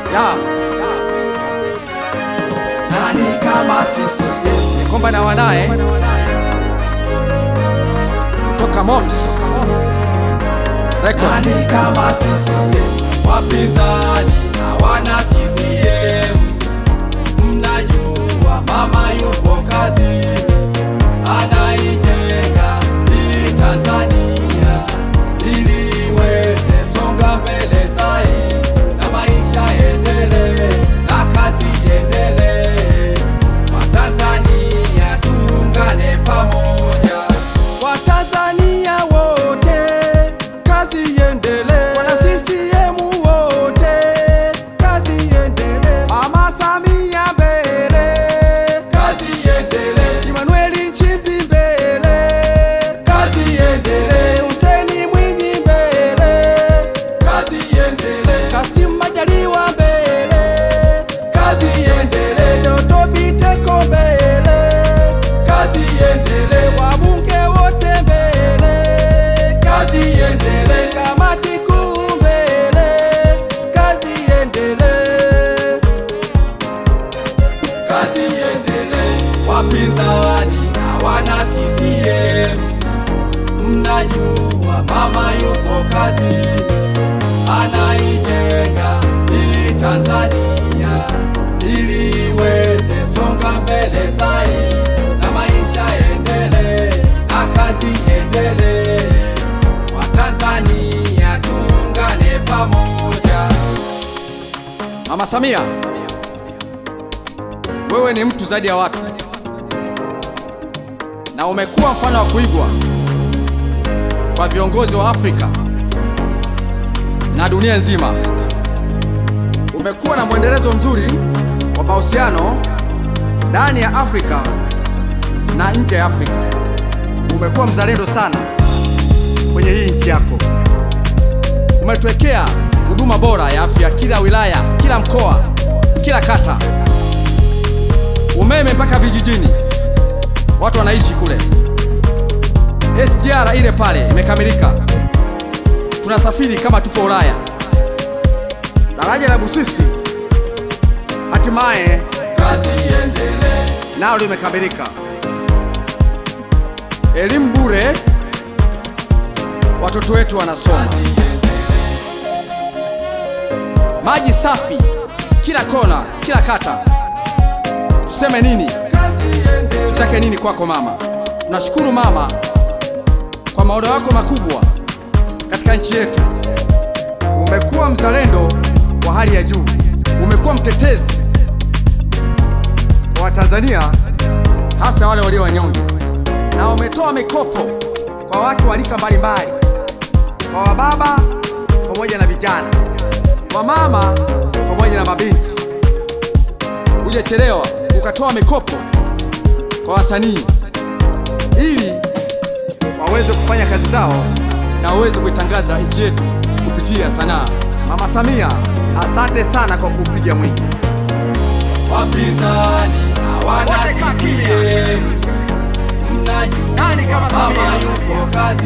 Ya, Nani kama CCM? Komba na wanaye kutoka Moms Record. Nani kama CCM? Wapinzani hawana CCM. Mnajua mama yupo kazi, anaijenga hii Tanzania ili iweze songa mbele zaidi na maisha endelee na kazi iendelee. Watanzania tuungane pamoja, Watanzania wote kazi iendelee, wana CCM wote kazi iendelee, Mama Samia mbele, kazi iendelee, Emmanuel Nchimbi mbele, kazi iendelee, Hussein Mwinyi mbele, kazi iendelee, Kassim Majaliwa mbele, kazi iendelee, Doto Biteko mbele, kazi iendelee, wabunge wote mbele, kazi iendelee, kamati kuu mbele, kazi iendelee, kazi iendelee. Wapinzani hawana CCM, mnajua mama yupo kazi, anaijenga hii Tanzania ili iweze songa mbele zaidi na maisha endelee na kazi iendelee. Watanzania tuungane pamoja. Mama Samia, wewe ni mtu zaidi ya watu na umekuwa mfano wa kuigwa kwa viongozi wa Afrika na dunia nzima. Umekuwa na mwendelezo mzuri wa mahusiano ndani ya Afrika na nje ya Afrika. Umekuwa mzalendo sana kwenye hii nchi yako. Umetuwekea huduma bora ya afya kila wilaya, kila mkoa, kila kata, umeme mpaka vijijini, watu wanaishi kule. SGR ile pale imekamilika, tunasafiri kama tuko Ulaya. Daraja la Busisi hatimaye Kazi iendelee, nalo limekamilika. Elimu bure, watoto wetu wanasoma. Maji safi kila kona, kila kata. Tuseme nini? kazi iendelee. Tutake nini kwako mama? Tunashukuru mama kwa maono yako makubwa katika nchi yetu. Umekuwa mzalendo wa hali ya juu, umekuwa mtetezi kwa Watanzania, hasa wale walio wanyonge, na umetoa mikopo kwa watu wa rika mbalimbali, kwa wababa pamoja na vijana, kwa mama pamoja na mabinti. Hujachelewa, ukatoa mikopo kwa wasanii ili waweze kufanya kazi zao na waweze kuitangaza nchi yetu kupitia sanaa. Mama Samia, asante sana kwa kupiga mwingi. Wapinzani hawana Wote kaa kimya. CCM, mnajua Nani kama mama Samia? yupo kazi,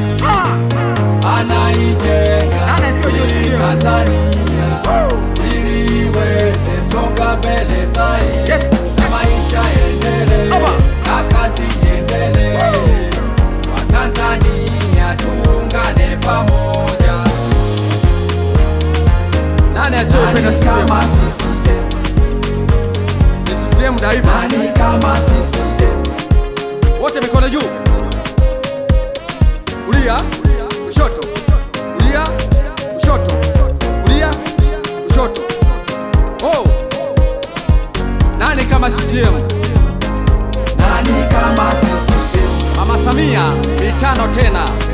anaijenga Nani asiyojua hii CCM? Tanzania ili iweze songa mbele zaidi Yes. na maisha endelee Aba. na kazi iendelee. Watanzania tuungane pamoja. Nani asiyopenda Nani kama CCM? CCM? Ni CCM daima. Nani kama CCM? Wote mikono juu, kulia, kushoto, kulia, kushoto, kulia, kushoto. Oh, nani kama CCM? Nani kama CCM? Mama Samia mitano tena.